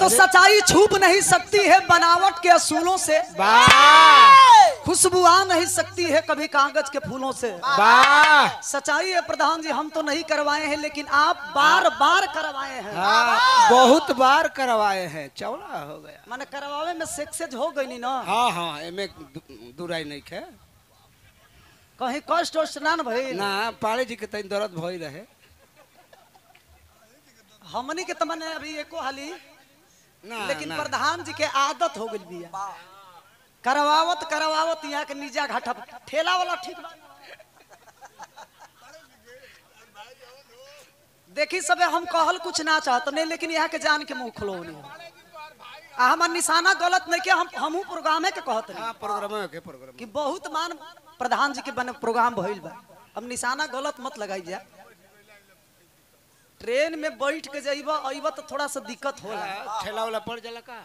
तो सच्चाई छुप नहीं सकती है बनावट के असूलों से वाह खुशबू आ नहीं सकती है कभी कागज के फूलों से वाह सच्चाई है प्रधान जी हम तो नहीं करवाए हैं लेकिन आप बार बार करवाए हैं हाँ बहुत बार करवाए हैं चौड़ा हो गया मैंने करवावे में सक्सेस हो गई ना हाँ हाँ एमे दु- दुराई नहीं है कहीं कष्ट वष्ट ना न भइल ना पाड़े जी के तनी दर्द भई रहे हमनी के तमने अभी एको हाली ना लेकिन ना प्रधान जी के आदत हो गई बिया करवावत करवावत यहाँ के निजा घाटा ठेला वाला ठीक बा देखी सबे हम कहल कुछ ना चाहत नहीं लेकिन यहाँ के जान के मुंह खुलौनी आ हमार निशाना गलत नहीं के हम हमहू प्रोग्रामे के कहत नहीं हाँ प्रोग्राम के प्रोग्राम कि बहुत मान प्रधान जी के बने प्रोग्राम भइल बा अब निशाना गलत मत लगाई जा ट्रेन में बैठ के जाइबा अइबा तो थोड़ा सा दिक्कत होला ठेला वाला पड़ जाला का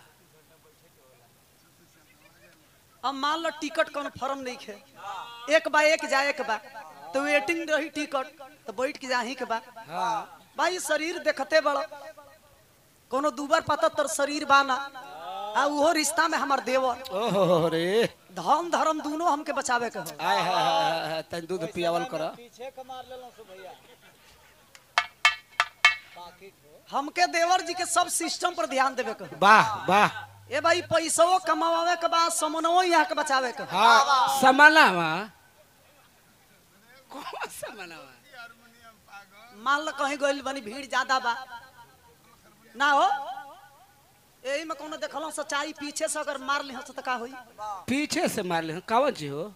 अब मान लो टिकट कन्फर्म नहीं है एक बा एक जाए के बा तो वेटिंग रही टिकट तो बैठ के जाही के बा हाँ भाई शरीर देखते बड़ कोनो दूबर पाता तर शरीर बाना आ उहो रिश्ता में हमार देवर ओहो रे धर्म धर्म दोनों हमके बचावे के हो आय हाय हाय हाय तनी दूध पियावल कर हमके देवर जी के सब सिस्टम पर ध्यान देवे के हो वाह वाह ए भाई पैसो कमावे के बाद समनवो यहाँ के बचावे के हो हाँ समानावा कौन समानावा मान लो कहीं गइल बनी भीड़ ज्यादा बा ना हो यही में कोनो देखलो सच्चाई पीछे से अगर मार लिहस तो का होई पीछे से मार ले कौन चीज हो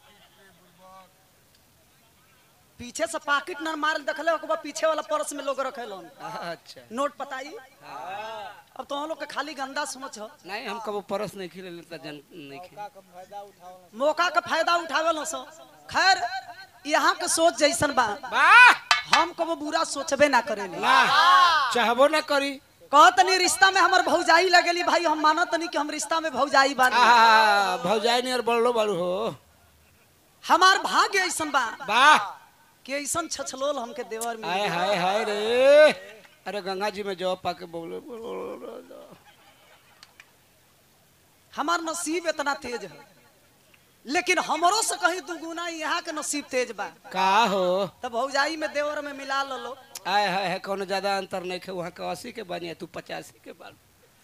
पीछे से पाकिट न मार देखले ओके बाद पीछे वाला पर्स में लोग रखेलन अच्छा नोट पताई अब तो हम लोग के खाली गंदा समझ हो नहीं हम कबो परस नहीं खिले लेता जन नहीं खिले मौका का फायदा उठावे लो सो खैर यहाँ के सोच जैसन बा वाह हम कबो बुरा सोचबे ना करेली ना चाहबो ना करी कहत नहीं रिश्ता में हमर भौजाई लगेली भाई हम मानत नहीं कि हम रिश्ता में भौजाई बानी आ भौजाई नहीं और बड़लो बड़ू हो हमार भाग्य ऐसन बा वाह कि ऐसन छछलोल हमके देवर में हाय हाय हाय रे अरे गंगा जी में जॉब पाके बोलो हमार नसीब इतना तेज है लेकिन हमरो से कहीं दुगुना यहाँ के नसीब तेज बा का हो तब भौजाई में देवर में मिला लो आय हाय है कोनो ज्यादा अंतर नहीं है वहाँ का अस्सी के बनी है तू पचासी के बन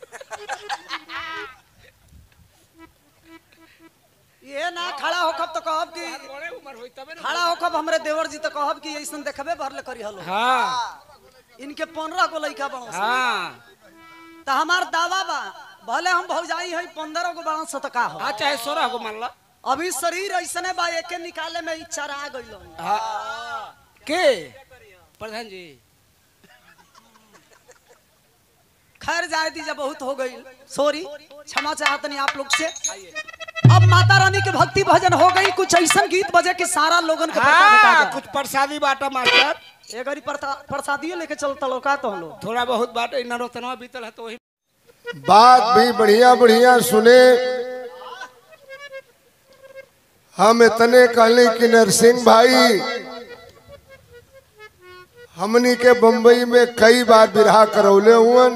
ये ना खड़ा होखब तो कहब कि बड़े उम्र होई तबे ना खड़ा होखब हमरे देवर जी तो कहब कि ऐसन देखबे भरले करी हलो हाँ इनके पंद्रह गो लड़का बड़ो हाँ तो हमार दावा बा भले हम भौजाई है पंद्रह गो बड़ा तो का हो हाँ चाहे सोलह को मान ला अभी शरीर ऐसने बा एके निकाले में इच्छा रह गइल हाँ के प्रधान जी खैर जाए दीजिए बहुत हो गई सॉरी क्षमा चाहत नहीं आप लोग से अब माता रानी के भक्ति भजन हो गई कुछ ऐसा गीत बजे कि सारा लोगन के पता भेटा हाँ जाए। कुछ प्रसादी बाटा मास्टर ए गरी प्रसादियों लेके चलता लोग का तो हम लोग थोड़ा बहुत बाटा इन नरोतनवा बीतल है तो वही बात भी बढ़िया बढ़िया सुने हम इतने कहले कि नरसिंह भाई हमनी के बम्बई में कई बार बिरहा करौले हुअन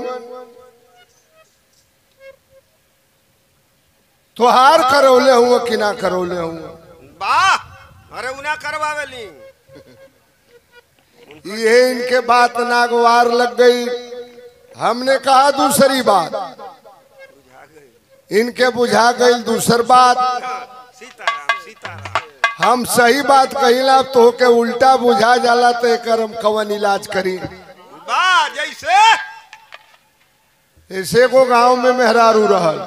तोहार करौले हुआ कि ना करौले हुआ वाह अरे उना करवावेली ये इनके बात नागवार लग गई हमने कहा दूसरी बात इनके बुझा गई दूसर बात सीताराम सीताराम हम सही बात कहिला तो के उल्टा बुझा जाला तो एकर हम कवन इलाज करी वाह जैसे ऐसे को गांव में मेहरारू रहल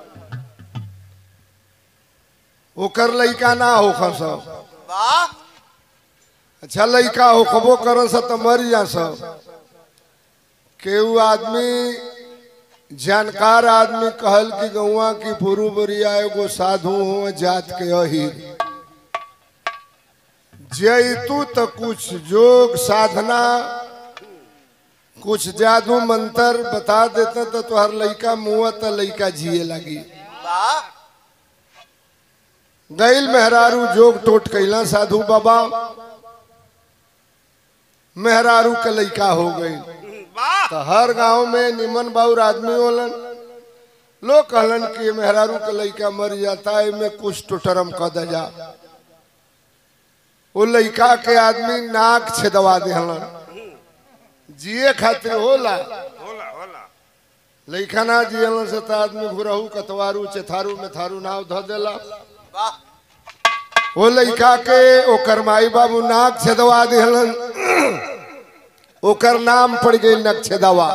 ओकर लइका ना होख सब वाह अच्छा लइका होखबो करन स त मर जा सब केहू आदमी जानकार आदमी कहल कि गौआ की पुरु बरिया एगो साधु हो जात के अही जैतू त कुछ जोग साधना कुछ जादू मंत्र बता देते तो तुहार लइका मुआ त लइका जिए लगी वाह गैल मेहरारू जोग टोट कैला साधु बाबा मेहरारू के लइका हो गई वाह तो हर गांव में निमन बाउर आदमी होलन लोग कहलन कि मेहरारू के लइका मर जाता है में कुछ टुटरम क दे जा वो लइका के आदमी नाक छेदवा देहलन जिए खातिर होला होला होला लइका ना जियलन से तो आदमी घुरहू कतवारू चेथारू में थारू नाव ध देला वाह वो लइका के ओकर माई बाबू नाक छेदवा दिहलन ओकर नाम पड़ गई नक्षेदवा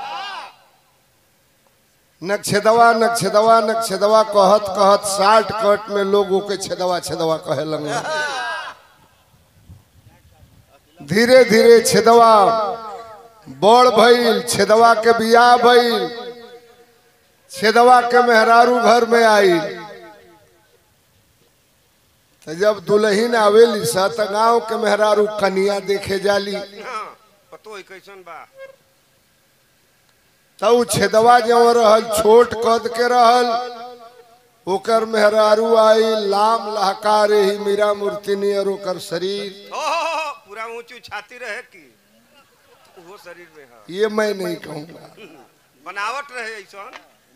नक्षेदवा नक्षेदवा नक्षेदवा कहत कहत साठ कट में लोग ओके छेदवा छेदवा कहे लगल धीरे धीरे छेदवा बड़ भइल छेदवा के बियाह भइल छेदवा के मेहरारू घर में आई तो जब दुल्हन आवेली सा त गांव के मेहरारू कनिया देखे जाली हाँ पतो है कैसन बा तो उ छेदवा जो रहल छोट कद के रहल ओकर मेहरारू आई लाम लहकार ही मीरा मूर्ति नियर ओकर शरीर हो हो, हो, पूरा ऊंची छाती रहे की वो शरीर में है ये मैं नहीं कहूंगा बनावट रहे ऐसन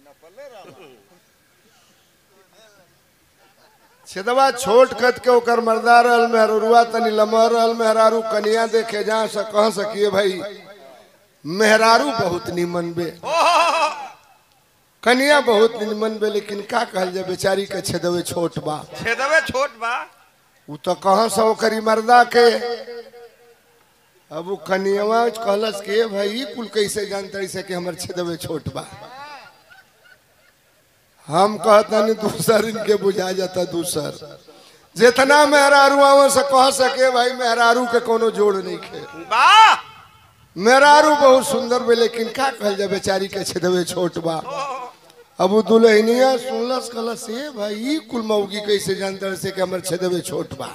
छेदवा छोट कद के ओकर मर्दा रहल मेहरुआ तनी लमर रहल मेहरारू कनिया देखे जा से कह सकिए भाई मेहरारू बहुत निमन बे हो हो, हो, हो। कनिया बहुत निमन बे लेकिन का कहल जाए बेचारी के छेदवे छोट बा छेदवे छोट बा उ तो कहाँ से ओकरी मर्दा के अब उ कनियवा कहलस के भाई ई कुल कैसे जानतरी से कि हमर छेदवे छोट बा हम कहतनी दूसर इनके बुझा जाता दूसर जितना मेहरारू आवे से कह सके भाई मेहरारू के कोनो जोड़ नहीं खे बा मेहरारू बहुत सुंदर बे लेकिन का कहल जाए बेचारी के छेदवे छोट बा अब उ दुल्हनिया सुनलस कहलस ए भाई ई कुल मौगी कैसे जानतर से कि हमर छेदवे छोट बा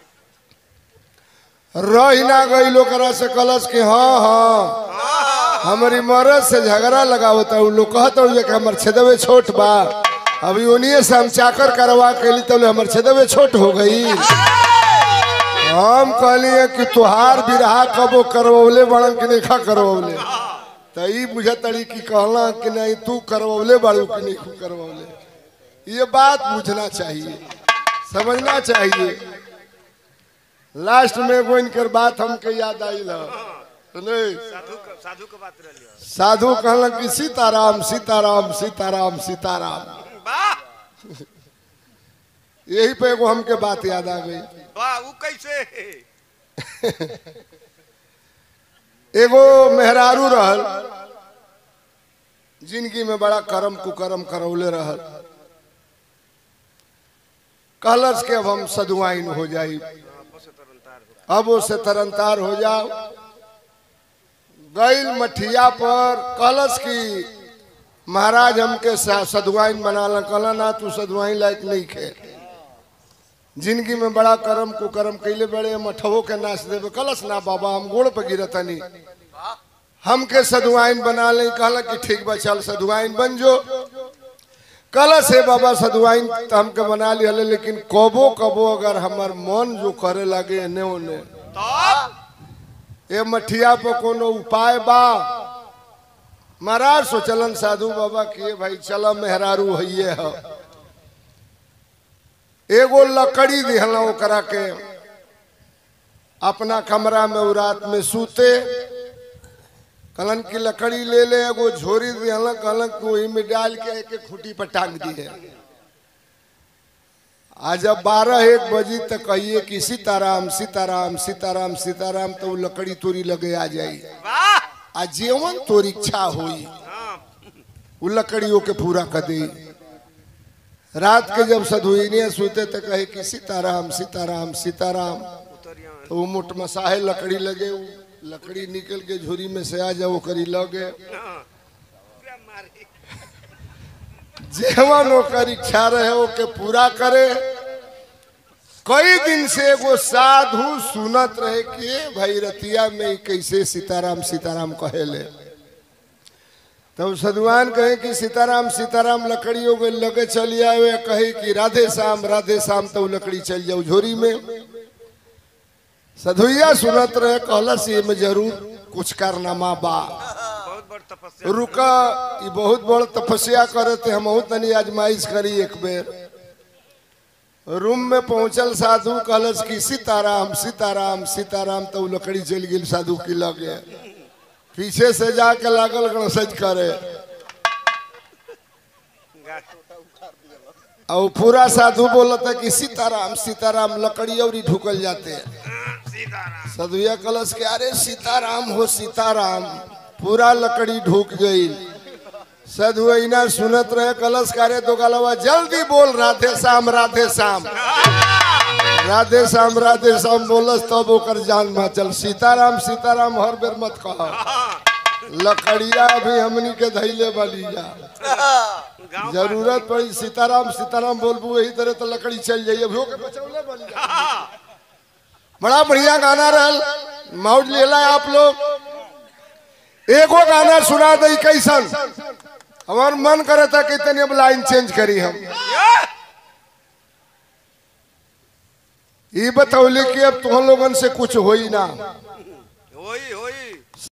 रही ना गई ओकरा से कहलस कि हाँ हाँ हमारी मरद से झगड़ा लगावता उ लोग कहत हुए कि हमर छेदवे छोट बा अभी उन्हीं से हम चाकर करवा के ली तो हमर छेदवे छोट हो गई हम कहलिए कि तुहार बिरहा कबो करवले बड़न कि नहीं खा करवले तो ई बुझतड़ी कि कहला कि नहीं तू करवले बाड़ू कि नहीं तू करवले ये बात बुझना चाहिए समझना चाहिए लास्ट में वो इनकर बात हमके याद आई ल सुने साधु क- साधु के बात रही साधु कहला कि सीताराम सीताराम सीताराम सीताराम बा यही पे एगो हमके बात याद आ गई बा वो कैसे एगो मेहरारू रहल जिंदगी में बड़ा करम कुकरम करौले रहल कहलस के अब हम सदुआइन हो जाई अब उससे तरनतार हो जाओ गईल मठिया पर कहलस की महाराज हमके सा- सदुआइन बना ला कहला ना तू सदुआइन लायक नहीं खे जिंदगी में बड़ा करम कुकरम कैले बड़े मठवो के नाच देवे कलस ना बाबा हम गोड़ पे गिरतनी हमके सदुआइन बना ले कहला कि ठीक बा चल सदुआइन बन जो कलस है बाबा सदुआइन तो हमके बना लिया लेकिन कबो कबो अगर हमर मन जो करे लगे एने ओने तब ए मठिया पर कोनो उपाय बा महाराज सोचलन साधु बाबा के भाई चल मेहरारू हइये है एगो लकड़ी दिहला ओकरा के अपना कमरा में उ रात में सूते कहलन की लकड़ी ले ले एगो झोरी दिहला कहलन कि वही में डाल के एक एक खूटी पर टांग दिए आज जब बारह एक बजी तक कहिए कि सीताराम सीताराम सीताराम सीताराम तो वो लकड़ी तोरी लगे आ जाई वाह आ जीवन तोर इच्छा होई हाँ वो लकड़ियों के पूरा कर दे रात के जब सधुइनिया सूते तो कहे कि सीताराम सीताराम सीताराम उतरिया तो वो मुठ मसाहे लकड़ी लगे उ लकड़ी निकल के झोरी में से आ जाओ करी लगे हाँ क्या मारे जीवन ओकर इच्छा रहे ओके पूरा करे कई दिन से एगो साधु सुनत रहे कि ए भाई रतिया में ई कैसे सीताराम सीताराम कहेले तब सदुआन कहे कि सीताराम सीताराम लकड़ी हो गई लगे चली आवे कहे कि राधे श्याम राधे श्याम तो लकड़ी चल जाओ झोरी में सधुइया सुनत रहे कहलस ये में जरूर कुछ कारनामा बा तपस्या रुका ई बहुत बड़ तपस्या करे थे हम तनी आजमाइश करी एक बेर रूम में पहुंचल साधु कहलस कि सीताराम सीताराम सीताराम तो उ लकड़ी चल गेल साधु की लगे पीछे से जाके लागल गणसज करे और उ पूरा साधु बोलता कि सीताराम सीताराम लकड़ी और ही ढुकल जाते हैं सीताराम सदुया कलश के अरे सीताराम हो सीताराम पूरा लकड़ी ढूक गई सदुआ सुनत रहे कलश करे तो गलवा जल्दी बोल राधे श्याम राधे श्याम राधे श्याम राधे श्याम बोलस तब ओकर जान में चल सीताराम सीताराम हर बेर मत कह लकड़िया भी हमनी के धैले वाली जा गाँव जरूरत पड़ी सीताराम सीताराम बोलबू यही तरह तो लकड़ी चल जाइए अभियो के बचौले वाली जा बड़ा बढ़िया गाना रहल मौज लेला आप लोग एगो गाना सुना दे कैसन हमार मन करे था कि तनी अब लाइन चेंज करी हम ये बतौले कि अब तुम लोगन से कुछ होई ना होई होई